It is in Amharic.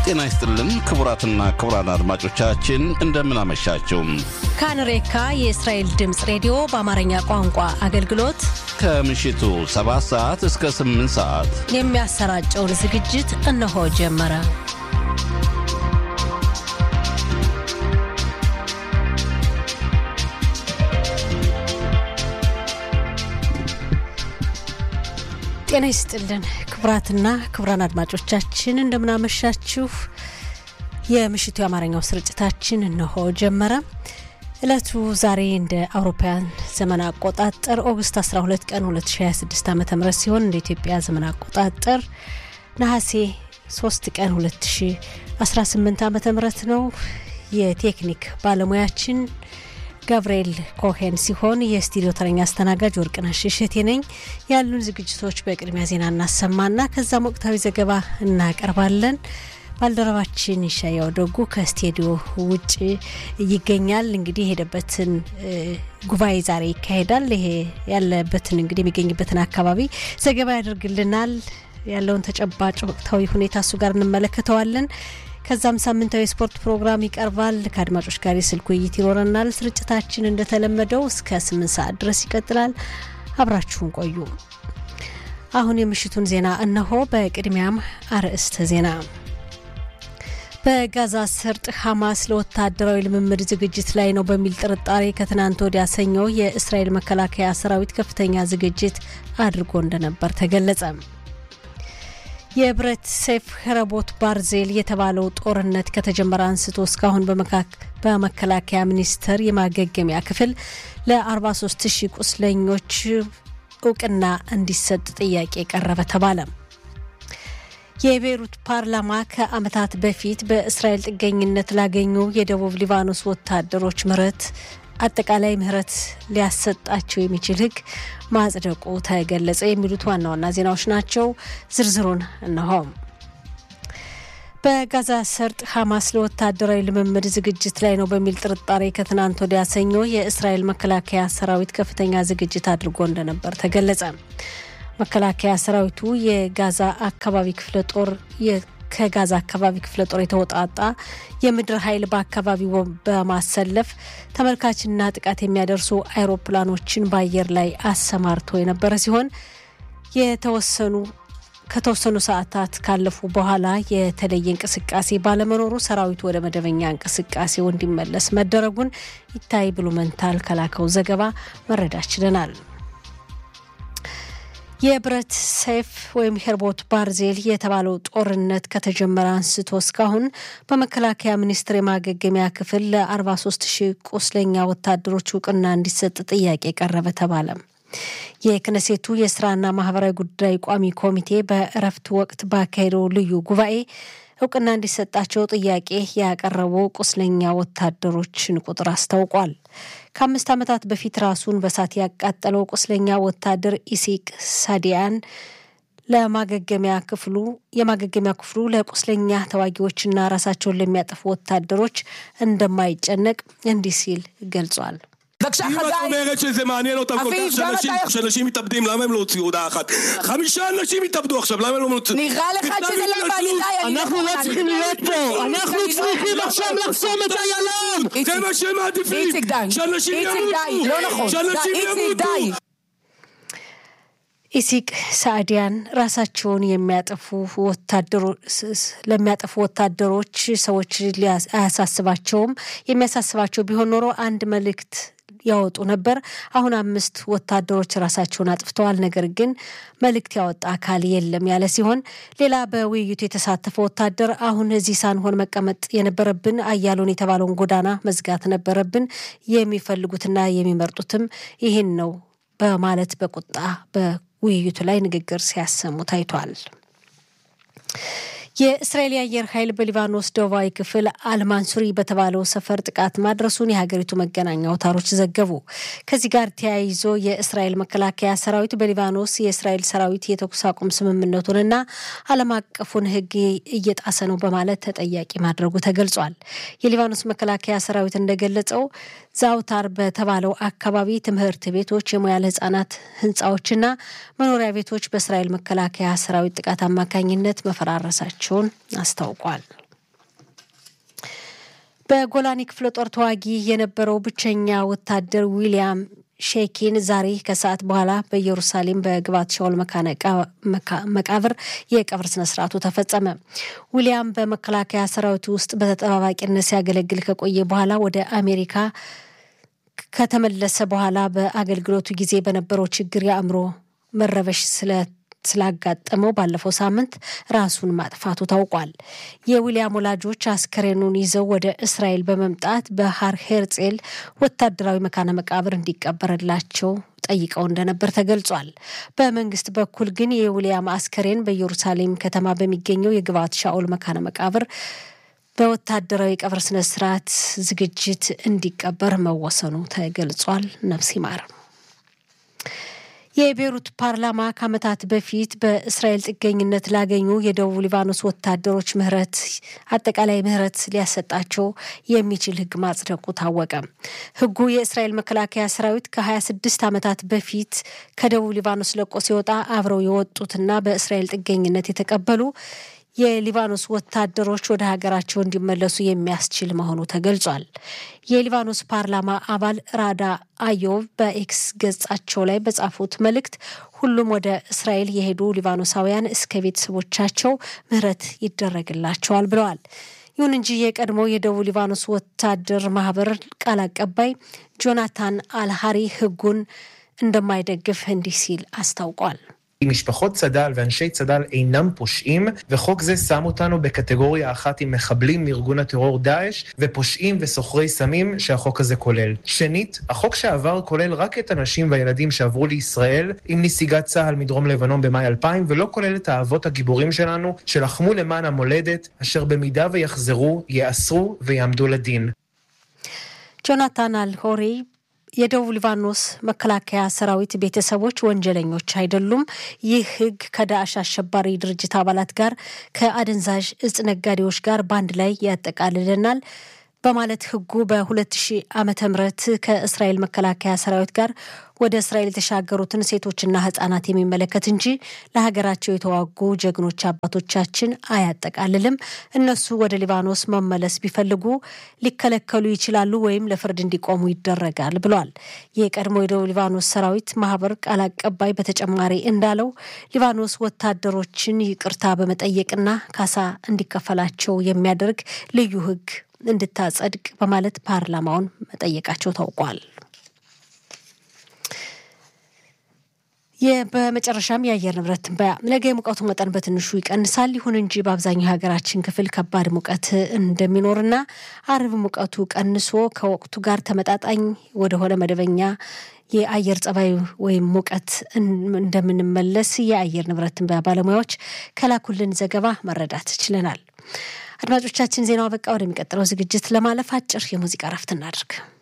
ጤና ይስጥልን ክቡራትና ክቡራን አድማጮቻችን እንደምን አመሻችሁ። ካንሬካ የእስራኤል ድምፅ ሬዲዮ በአማርኛ ቋንቋ አገልግሎት ከምሽቱ 7 ሰዓት እስከ 8 ሰዓት የሚያሰራጨውን ዝግጅት እነሆ ጀመረ። ጤና ይስጥልን ክቡራትና ክቡራን አድማጮቻችን እንደምናመሻችሁ። የምሽቱ የአማርኛው ስርጭታችን እነሆ ጀመረ። እለቱ ዛሬ እንደ አውሮፓውያን ዘመን አቆጣጠር ኦገስት 12 ቀን 2026 ዓ ም ሲሆን እንደ ኢትዮጵያ ዘመን አቆጣጠር ነሐሴ 3 ቀን 2018 ዓ ም ነው። የቴክኒክ ባለሙያችን ጋብርኤል ኮሄን ሲሆን የስቱዲዮ ተረኛ አስተናጋጅ ወርቅነሽ እሸቴ ነኝ። ያሉን ዝግጅቶች በቅድሚያ ዜና እናሰማና ከዛም ወቅታዊ ዘገባ እናቀርባለን። ባልደረባችን ይሻያው ደጉ ከስቱዲዮ ውጭ ይገኛል። እንግዲህ የሄደበትን ጉባኤ ዛሬ ይካሄዳል። ይሄ ያለበትን እንግዲህ የሚገኝበትን አካባቢ ዘገባ ያደርግልናል። ያለውን ተጨባጭ ወቅታዊ ሁኔታ እሱ ጋር እንመለከተዋለን። ከዛም ሳምንታዊ የስፖርት ፕሮግራም ይቀርባል። ከአድማጮች ጋር የስልክ ውይይት ይኖረናል። ስርጭታችን እንደተለመደው እስከ ስምንት ሰዓት ድረስ ይቀጥላል። አብራችሁን ቆዩ። አሁን የምሽቱን ዜና እነሆ። በቅድሚያም አርዕስተ ዜና በጋዛ ሰርጥ ሐማስ ለወታደራዊ ልምምድ ዝግጅት ላይ ነው በሚል ጥርጣሬ ከትናንት ወዲያ ሰኞ የእስራኤል መከላከያ ሰራዊት ከፍተኛ ዝግጅት አድርጎ እንደነበር ተገለጸ። የብረት ሰይፍ ረቦት ባርዜል የተባለው ጦርነት ከተጀመረ አንስቶ እስካሁን በመከላከያ ሚኒስቴር የማገገሚያ ክፍል ለ43 ሺህ ቁስለኞች እውቅና እንዲሰጥ ጥያቄ ቀረበ ተባለ። የቤይሩት ፓርላማ ከዓመታት በፊት በእስራኤል ጥገኝነት ላገኙ የደቡብ ሊባኖስ ወታደሮች ምህረት አጠቃላይ ምህረት ሊያሰጣቸው የሚችል ሕግ ማጽደቁ ተገለጸ። የሚሉት ዋና ዋና ዜናዎች ናቸው። ዝርዝሩን እነሆ። በጋዛ ሰርጥ ሐማስ ለወታደራዊ ልምምድ ዝግጅት ላይ ነው በሚል ጥርጣሬ ከትናንት ወዲያ ሰኞ የእስራኤል መከላከያ ሰራዊት ከፍተኛ ዝግጅት አድርጎ እንደነበር ተገለጸ። መከላከያ ሰራዊቱ የጋዛ አካባቢ ክፍለ ጦር ከጋዛ አካባቢ ክፍለ ጦር የተወጣጣ የምድር ኃይል በአካባቢው በማሰለፍ ተመልካችና ጥቃት የሚያደርሱ አይሮፕላኖችን በአየር ላይ አሰማርቶ የነበረ ሲሆን የተወሰኑ ከተወሰኑ ሰዓታት ካለፉ በኋላ የተለየ እንቅስቃሴ ባለመኖሩ ሰራዊቱ ወደ መደበኛ እንቅስቃሴው እንዲመለስ መደረጉን ይታይ ብሉመንታል ከላከው ዘገባ መረዳት ችለናል። የብረት ሰይፍ ወይም ሄርቦት ባርዜል የተባለው ጦርነት ከተጀመረ አንስቶ እስካሁን በመከላከያ ሚኒስቴር የማገገሚያ ክፍል ለ43 ሺህ ቁስለኛ ወታደሮች እውቅና እንዲሰጥ ጥያቄ ቀረበ ተባለ። የክነሴቱ የስራና ማህበራዊ ጉዳይ ቋሚ ኮሚቴ በእረፍት ወቅት ባካሄደው ልዩ ጉባኤ እውቅና እንዲሰጣቸው ጥያቄ ያቀረቡ ቁስለኛ ወታደሮችን ቁጥር አስታውቋል። ከአምስት ዓመታት በፊት ራሱን በሳት ያቃጠለው ቁስለኛ ወታደር ኢሲቅ ሳዲያን ለማገገሚያ ክፍሉ የማገገሚያ ክፍሉ ለቁስለኛ ተዋጊዎችና ራሳቸውን ለሚያጠፉ ወታደሮች እንደማይጨነቅ እንዲህ ሲል ገልጿል። בבקשה אם את חגי, אומרת שזה מעניין אותם כל אביב, כך גם שאנשים- אתה יכול- שאנשים מתאבדים, למה הם לא הוציאו הודעה אחת? חמישה אנשים התאבדו עכשיו, למה הם לא מוציאים? נראה לך מכתב שזה לא התנצלות. מעניין, די, אני אנחנו לא לא מוכנה. צריכים להיות פה, אנחנו אני לא- צריכים לא- עכשיו לא- לחסום את איילון! זה איציק, מה שהם מעדיפים! איציק די, שאנשים איציק די, ימותו! לא נכון, שאנשים די, איציק ימותו! די. ኢሲቅ ሳዕዲያን ራሳቸውን የሚያጠፉ ወታደሮች ለሚያጠፉ ወታደሮች ሰዎች ሊያስ- አያሳስባቸውም። የሚያሳስባቸው ቢሆን ኖሮ አንድ መልእክት ያወጡ ነበር። አሁን አምስት ወታደሮች ራሳቸውን አጥፍተዋል፣ ነገር ግን መልእክት ያወጣ አካል የለም ያለ ሲሆን ሌላ በውይይቱ የተሳተፈ ወታደር አሁን እዚህ ሳንሆን መቀመጥ የነበረብን አያሎን የተባለውን ጎዳና መዝጋት ነበረብን፣ የሚፈልጉትና የሚመርጡትም ይህን ነው በማለት በቁጣ በውይይቱ ላይ ንግግር ሲያሰሙ ታይቷል። የእስራኤል የአየር ኃይል በሊባኖስ ደቡባዊ ክፍል አልማንሱሪ በተባለው ሰፈር ጥቃት ማድረሱን የሀገሪቱ መገናኛ አውታሮች ዘገቡ። ከዚህ ጋር ተያይዞ የእስራኤል መከላከያ ሰራዊት በሊባኖስ የእስራኤል ሰራዊት የተኩስ አቁም ስምምነቱንና ዓለም አቀፉን ሕግ እየጣሰ ነው በማለት ተጠያቂ ማድረጉ ተገልጿል። የሊባኖስ መከላከያ ሰራዊት እንደገለጸው ዛውታር በተባለው አካባቢ ትምህርት ቤቶች፣ የሙያ ለህጻናት ህንፃዎችና መኖሪያ ቤቶች በእስራኤል መከላከያ ሰራዊት ጥቃት አማካኝነት መፈራረሳቸውን አስታውቋል። በጎላኒ ክፍለ ጦር ተዋጊ የነበረው ብቸኛ ወታደር ዊሊያም ሼኪን ዛሬ ከሰዓት በኋላ በኢየሩሳሌም በግባት ሻውል መቃብር የቀብር ስነስርዓቱ ተፈጸመ። ዊሊያም በመከላከያ ሰራዊት ውስጥ በተጠባባቂነት ሲያገለግል ከቆየ በኋላ ወደ አሜሪካ ከተመለሰ በኋላ በአገልግሎቱ ጊዜ በነበረው ችግር የአእምሮ መረበሽ ስለ ስላጋጠመው ባለፈው ሳምንት ራሱን ማጥፋቱ ታውቋል። የዊሊያም ወላጆች አስከሬኑን ይዘው ወደ እስራኤል በመምጣት በሃር ሄርጼል ወታደራዊ መካነ መቃብር እንዲቀበርላቸው ጠይቀው እንደነበር ተገልጿል። በመንግስት በኩል ግን የዊሊያም አስከሬን በኢየሩሳሌም ከተማ በሚገኘው የግብዓት ሻኦል መካነ መቃብር በወታደራዊ ቀብር ስነስርዓት ዝግጅት እንዲቀበር መወሰኑ ተገልጿል። ነፍስ ይማር። የቤሩት ፓርላማ ከዓመታት በፊት በእስራኤል ጥገኝነት ላገኙ የደቡብ ሊባኖስ ወታደሮች ምህረት አጠቃላይ ምህረት ሊያሰጣቸው የሚችል ሕግ ማጽደቁ ታወቀ። ሕጉ የእስራኤል መከላከያ ሰራዊት ከ26 ዓመታት በፊት ከደቡብ ሊባኖስ ለቆ ሲወጣ አብረው የወጡትና በእስራኤል ጥገኝነት የተቀበሉ የሊባኖስ ወታደሮች ወደ ሀገራቸው እንዲመለሱ የሚያስችል መሆኑ ተገልጿል። የሊባኖስ ፓርላማ አባል ራዳ አዮብ በኤክስ ገጻቸው ላይ በጻፉት መልእክት ሁሉም ወደ እስራኤል የሄዱ ሊባኖሳውያን እስከ ቤተሰቦቻቸው ምህረት ይደረግላቸዋል ብለዋል። ይሁን እንጂ የቀድሞ የደቡብ ሊባኖስ ወታደር ማህበር ቃል አቀባይ ጆናታን አልሃሪ ህጉን እንደማይደግፍ እንዲህ ሲል አስታውቋል። משפחות צד"ל ואנשי צד"ל אינם פושעים, וחוק זה שם אותנו בקטגוריה אחת עם מחבלים מארגון הטרור דאעש, ופושעים וסוחרי סמים שהחוק הזה כולל. שנית, החוק שעבר כולל רק את הנשים והילדים שעברו לישראל עם נסיגת צה"ל מדרום לבנון במאי 2000, ולא כולל את האבות הגיבורים שלנו, שלחמו למען המולדת, אשר במידה ויחזרו, ייאסרו ויעמדו לדין. ጆናታን አልሆሪ የደቡብ ሊባኖስ መከላከያ ሰራዊት ቤተሰቦች ወንጀለኞች አይደሉም። ይህ ሕግ ከዳዕሽ አሸባሪ ድርጅት አባላት ጋር ከአደንዛዥ እጽ ነጋዴዎች ጋር በአንድ ላይ ያጠቃልለናል በማለት ሕጉ በ2000 ዓመተ ምህረት ከእስራኤል መከላከያ ሰራዊት ጋር ወደ እስራኤል የተሻገሩትን ሴቶችና ህጻናት የሚመለከት እንጂ ለሀገራቸው የተዋጉ ጀግኖች አባቶቻችን አያጠቃልልም። እነሱ ወደ ሊባኖስ መመለስ ቢፈልጉ ሊከለከሉ ይችላሉ ወይም ለፍርድ እንዲቆሙ ይደረጋል ብሏል። የቀድሞ የደቡብ ሊባኖስ ሰራዊት ማህበር ቃል አቀባይ በተጨማሪ እንዳለው ሊባኖስ ወታደሮችን ይቅርታ በመጠየቅና ካሳ እንዲከፈላቸው የሚያደርግ ልዩ ህግ እንድታጸድቅ በማለት ፓርላማውን መጠየቃቸው ታውቋል። በመጨረሻም የአየር ንብረት ትንበያ ነገ የሙቀቱ መጠን በትንሹ ይቀንሳል። ይሁን እንጂ በአብዛኛው የሀገራችን ክፍል ከባድ ሙቀት እንደሚኖርና አርብ ሙቀቱ ቀንሶ ከወቅቱ ጋር ተመጣጣኝ ወደሆነ መደበኛ የአየር ጸባይ ወይም ሙቀት እንደምንመለስ የአየር ንብረት ትንበያ ባለሙያዎች ከላኩልን ዘገባ መረዳት ችለናል። አድማጮቻችን ዜናው በቃ ወደሚቀጥለው ዝግጅት ለማለፍ አጭር የሙዚቃ ረፍት እናድርግ።